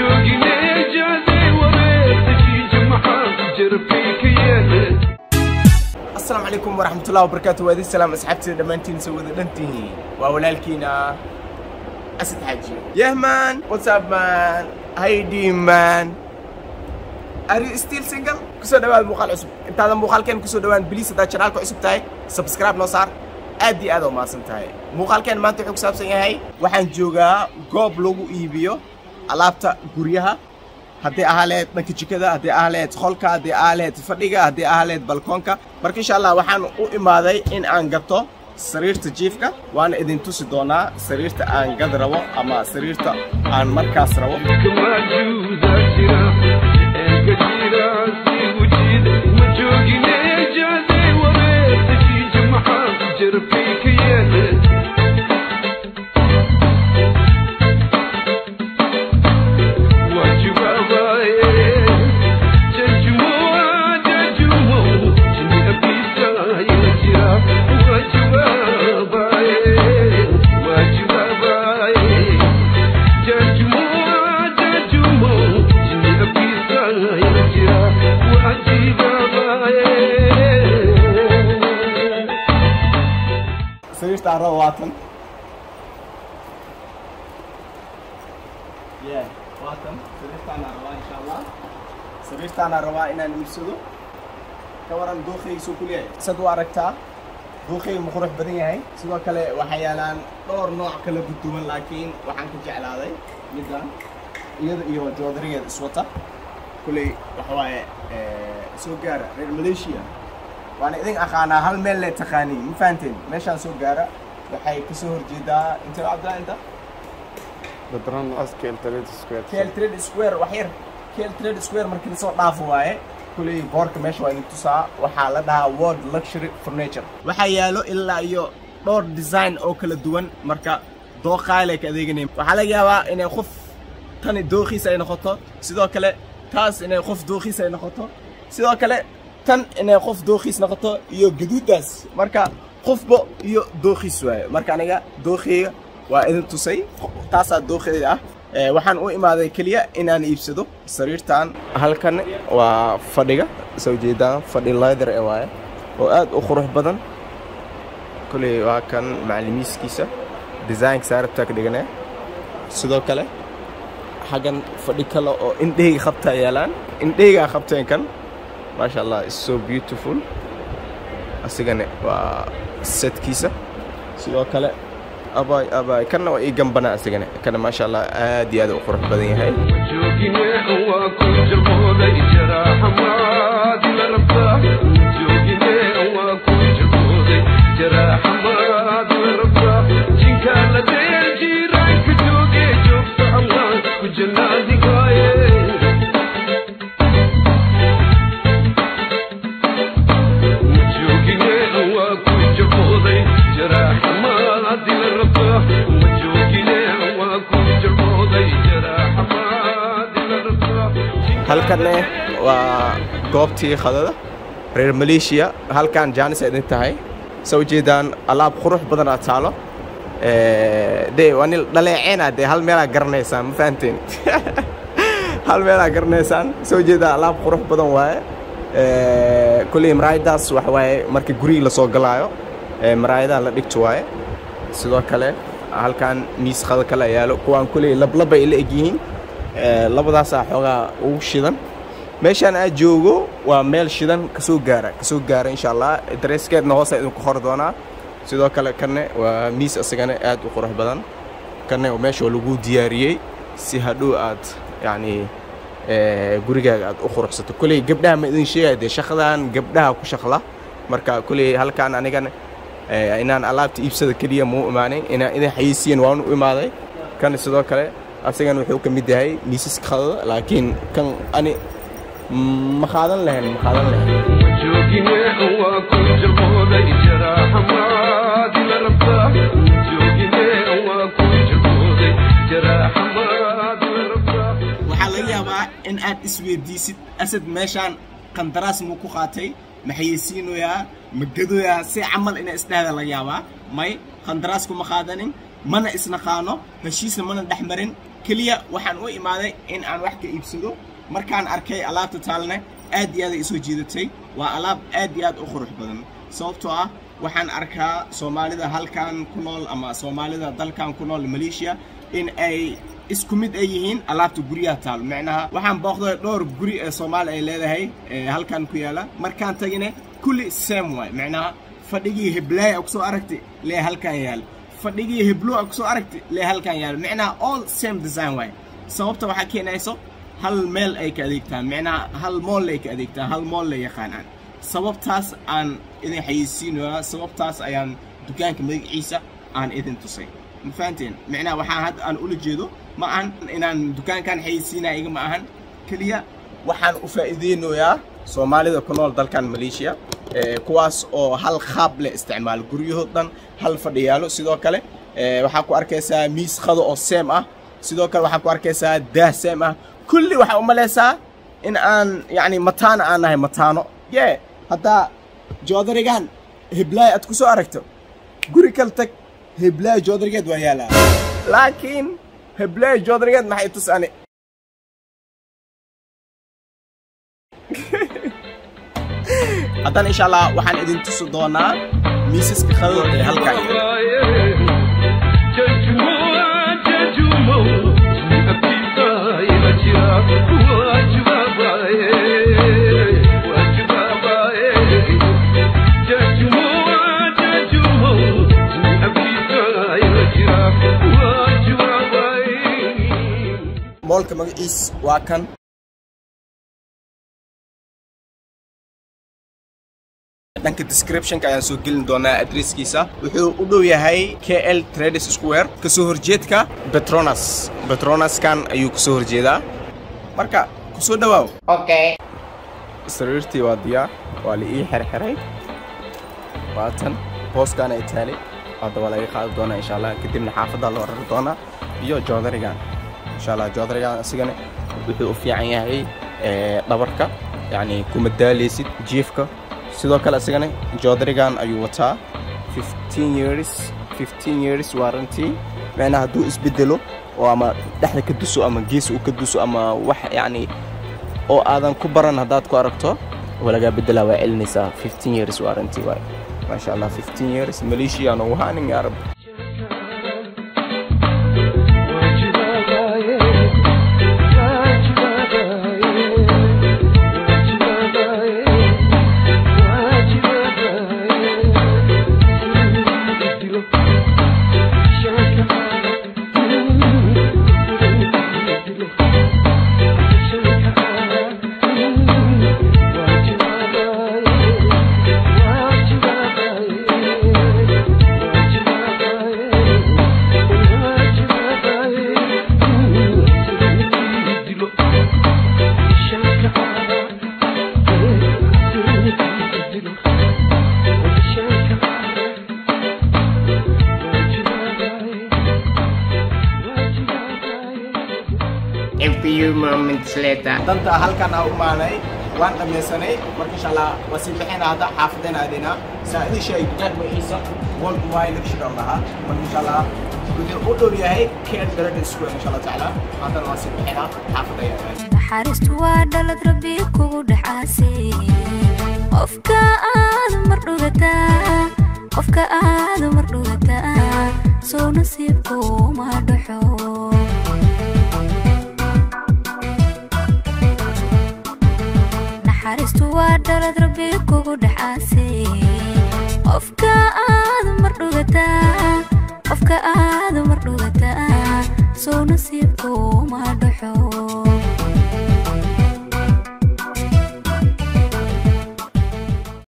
joogine jaadey wareertakii jamaxaa ku jira fiika yeeled asalaamu calaykum waraxmatullahi wabarakaatu waadi salaam asxaabteeda dhammaantiin soo wada dhantihiin waa walaalkiina asad xaaji yeah man what's up man how you doing man are you still single kusoo dhawaad muuqaal cusub intaadan muuqaalkeen kusoo dhawaan biliis haddaad janaalka cusub tahay subscribe noo saar aad iyo aad oo mahadsan tahay muuqaalkeen maanta wuxuu ku saabsan yahay waxaan joogaa goob lagu iibiyo alaabta guryaha haddii ahaa lahayd dhanka jikada haddii ahaa lahayd qolka haddii ahaa lahayd fadhiga haddii ahaa lahayd balkoonka marka insha allah waxaan u imaaday in aan gato sariirta jiifka waana idin tusi doonaa sariirta aan gad rabo ama sariirta aan markaas rabo kamaajuudaa jira eega jira sii wujida ma joogine jaadey wareertakii jamaxaa ku jira fiika yeeled sariirta aan rabo waatan yeah waatan sariirtaanaa rabaa insha allah sariirtaanaa rabaa inaan iibsado ka waran dookhayga soo kuleeyahay sad u aragtaa dookhayga ma qurux badan yahay sidoo kale waxaa yaalaan dhowr nooc kala duduwan laakiin waxaan ka jeclaaday middan iyada iyo joodarigeeda iswata kulley waxa waaye soo gaara reer malaysia waana idin aqaanaa hal meel le taqaaniin ma fahanteen meeshaan soo gaara waxay kasoo horjeedaa intee cabdillah inta بدران اسكيل تريد سكوير keel trade square wax yar keel trade square markii lasoo dhaafo waaye kulley boorka meesha waa idin tusaa waxaa la dhahaa world luxury furniture waxaa yaalo ilaa iyo dhowr design oo kala duwan marka dooqaale ka adeeganaya waxaa laga yaabaa inay qof tani dooqiisa ay noqoto sidoo kale taas inay qof dooqiisa ay noqoto sidoo kale tan inay qof dooqiis noqoto iyo gaduudaas marka qofba iyo dooqiis waaye marka aniga dooqiyga waa idin tusay taasaa dooqeeda ah Ee, waxaan u imaaday keliya inaan iibsado sariirtan halkan waa fadhiga soo jeedaan fadhi leather ee waaye oo aad u qurux badan koley waa kan macalimiiskiisa designka saarabtaa ka dhiganee sidoo kale xaggan fadhi kale oo indheyga qabtaa yaalaan indheygaa qabteen kan maasha allah is so beautiful asigana waa setkiisa sidoo kale abay abay kanna waa ii gambanaa asigana kana maasha allah aad iyo aad u qurux badan yahay joogine waa ku jabooday jaraaxamaad la rabtaa joogine waa ku jabooday jaraaxamaad la rabtaa jinkaa la deel jiiraanka jooge joogta allah ku janaadigaaye joogine waa ku jabooday jaraaxamaad la rabtaa ma joogine waa ku jabooday jaraaxamaad la rabtaa halkanne waa goobtii khadada reer maleeshiya halkan jaanis ay idin tahay soo jeedaan alaab qurux badan aad taalo Ee, dee waa nin dhaleeceena dee hal meelaa garanaysaan ma fahanteen hal meelaa garanaysaan soo jeedaan alaab qurux badan waaye Ee, kulley maraayadaas waxa waaye marka guriga lasoo galaayo ee, maraayadaha la dhigto waaye sidoo kale halkan miis qada kale yaalo kuwaan kulley lablaba ay la egyihiin Ee, labadaasaa xoogaa ugu shidan meeshaan aad joogo waa meel shidan kasoo gaara kasoo gaara insha allah dareeskeedna hoosa idinku qori doonaa sidoo kale kanne waa miis isagana aad u qurux badan kanne waa meesha lagu diyaariyey si hadhow aad yacni ee, gurigaaga aad u quruxsato kolley gabdhaha ma idin sheegaya dee shaqadan gabdhaha ku shaqla marka kolley halkaan anigan ee, inaan alaabta iibsada keliya muu imaanin inaan idin xayeysiyan waan u imaaday kan sidoo kale asagan wuxuu ka mid yahay miisaska qadada laakiin kan ani ma qaadan lahayn ma qaadan lahayn joogine waa ku jabooday jaraaxamaad la rabtaa joogine waa ku jabooday jaraaxamaad la rabtaa waxaa laga yaabaa in aad isweydiisid asad meeshaan qandaraas muu ku qaatay ma xayeysiinoyaa ma gadoyaa si camal ina isdhahda laga yaabaa may qandaraas kuma qaadanin mana isnaqaano heshiisna mana dhex marin keliya waxaan u imaaday in aan wax ka iibsado markaan arkay alaabta taalne aad iyo aad ay isoo jiidatay waa alaab aad iyo aad u qurux badan sababtoo ah waxaan arkaa soomaalida halkan ku nool ama soomaalida dalkan ku nool maleeshiya in ay isku mid ay yihiin alaabta guryaha taal macnaha waxaan booqday dhowr guri ee soomaali ay leedahay ee halkan ku yaala markaan tagine kulli same waay macnaha fadhigii heblaaya kusoo aragti lee halkan yaal fadhigii heblo a kusoo aragti lee halkan yaal macnaha all same design waay sababta waxaa keenayso hal meel ay ka adeegtaan macnaha hal mool ay ka adeegtaan hal mool la yaqaanaan sababtaas aan idin xayeysiinayaa sababtaas ayaan dukaanka magaciisa aan idin tusay ma fahanteen macnaha waxaan hadda aan ula jeedo ma ahan inaan dukaankan xayeysiinaya iga ma ahan keliya waxaan u faa'iideynayaa soomaalida ku nool dalkan maleeshiya ee kuwaas oo hal qaab leh isticmaalo guryahoo dhan hal fadhiyaalo sidoo kale ee waxaa ku arkaysaa miis qado oo seem ah sidoo kale waxaa ku arkaysaa daah seem ah kulli waxaa u malaysaa in aan yacni mataano aan nahay mataano yee haddaa joodarigan heblaay aad ku soo aragto guri kal tag heblaay joodarigeed waa yaalaa laakiin heblaay joodarigeed maxay tus ani haddana insha allah waxaan idin tusi doonaa miisaska qadada ee halkaa yaala moolka magaciis waa kan dhanka descriptionka ayaan soo gelin doonaa adresskiisa wuxuu u dhow yahay kl trades square kasoo horjeedka petronas petronaskan ayuu kasoo horjeedaa marka kusoo dhawaaw Okay. sariirtii waa diyaar waa la ii xerxeray waatan booskan ay taalay hadda waa laga qaadi doonaa insha allah kadibna xaafadda loo rari doonaa iyo joodarigan insha allah joodarigan asigana wuxuu u fiican yahay ee, dhabarka yacni kuma daaleysid jiifka sidoo kale asigana joodarigan ayuu wataa 15 years 15 years warranty macnaha hadduu isbedelo oo ama dhexda ka duso ama gees uu ka duso ama wax yacni oo aadan ku baran haddaad ku aragto waa lagaa bedelaa waa celinaysaa 15 years warranty waay maasha allah 15 years maleeshiya noogu haanin yaa rabbi A few moments later. danta halkan aan u maanay waan dhammaysanay marka insha allah waa sii bixina hadda xaafadeen aadinaa saa idin sheegay dukaan magaciisa world wide lecture lahaa marka insha allah wuxuu u dhow yahay care grade square insha allah tacaala haddana waa sii bixina xaafadda ayaa naxariistu waa dhalad rabbi kugu dhexaasay qofka aad mar dhugataa qofka aad mar dhugataa soo nasiibku ma dhaxo naxariistu waa dhalad rabbi kugu dhexaasay qofka aad mar dhugataa qofka aad mar dhugataa soo nasiibku ma dhaxo